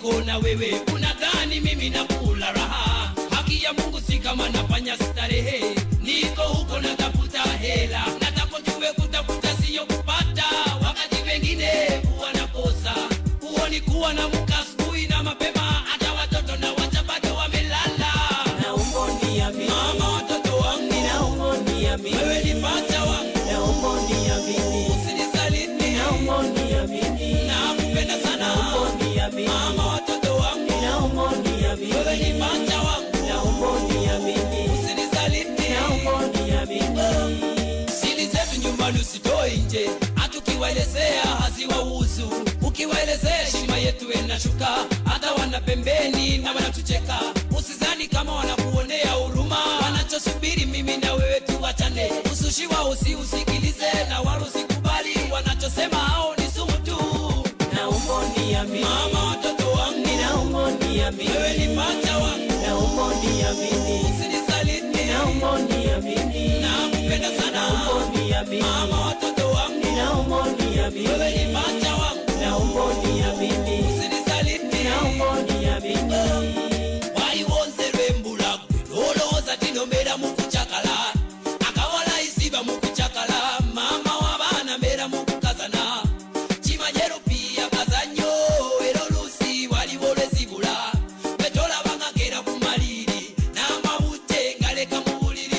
siko na wewe unadhani mimi nakula raha haki ya mungu si kama nafanya starehe niko huko natafuta hela natapojue kutafuta siyo kupata wakati wengine huwa nakosa huo ni kuwa na muka asubuhi na mapema hata watoto na wacha bado wamelala naomba uniamini, mama watoto wangu naomba uniamini, wewe ni pacha wangu naomba uniamini, usinisaliti naomba uniamini, nakupenda sana naomba uniamini, mama watoto wangu naomba uniamini, wewe ni pacha wangu naomba uniamini, usinisaliti naomba uniamini. siri zetu nyumbani usitoe nje hatukiwaelezea haziwahusu ukiwaelezea heshima yetu inashuka hata wana pembeni na wanatucheka usizani kama wanakuonea huruma wanachosubiri mimi na wewe tuwachane usushi wao usiusikilize na wala usikubali wanachosema hao ni sumu tu Naomba uniamini, mama watoto wangu naomba uniamini, wewe ni pacha wangu naomba uniamini, usinisaliti naomba uniamini, nakupenda sana naomba uniamini, mama watoto wangu naomba uniamini, wewe ni pacha wangu naomba uniamini, usinisaliti naomba uniamini. wayiwonzerwa embula gwe nolowooza tinombeera mu kucakala akawala isiba mu kucakala maama w'abaana mbeera mu kukazana kimanyero piya kazanyo era oluusi waliwo olwezibula bwe tolabanga gera ku maliri n'amabute ngaleka mu buliri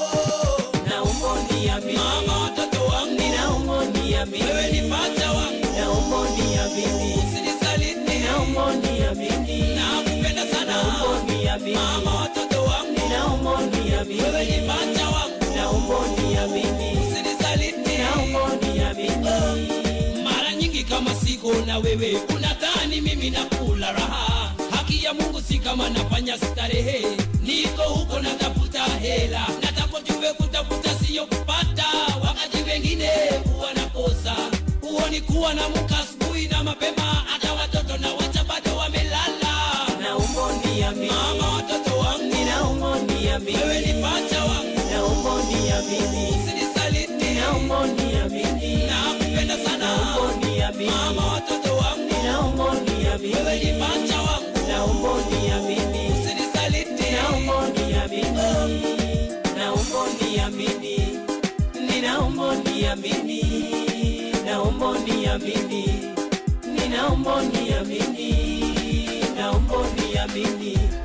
oh. Naomba uniamini, mama watoto wangu naomba uniamini, wewe ni pacha wangu naomba uniamini, usinisaliti naomba uniamini, nakupenda sana naomba uniamini, mama watoto wangu naomba uniamini, wewe ni pacha wangu naomba uniamini, usinisaliti naomba uniamini. mara nyingi kama siko na wewe unadhani mimi nakula raha haki ya mungu si kama nafanya starehe niko huko natafuta hela natapojue kutafuta siyo kupata wakati wengine huwa nakosa huo ni kuwa na muka asubuhi na mapema hata watoto na wacha bado wamelala Naomba uniamini, mama watoto wangu naomba uniamini, wewe ni pacha wangu naomba uniamini, usinisaliti naomba uniamini, nakupenda sana naomba uniamini, mama watoto wangu naomba uniamini, wewe ni pacha wangu naomba uniamini, usinisaliti naomba uniamini, naomba uniamini, ninaomba uniamini, naomba uniamini, ninaomba uniamini, naomba uniamini.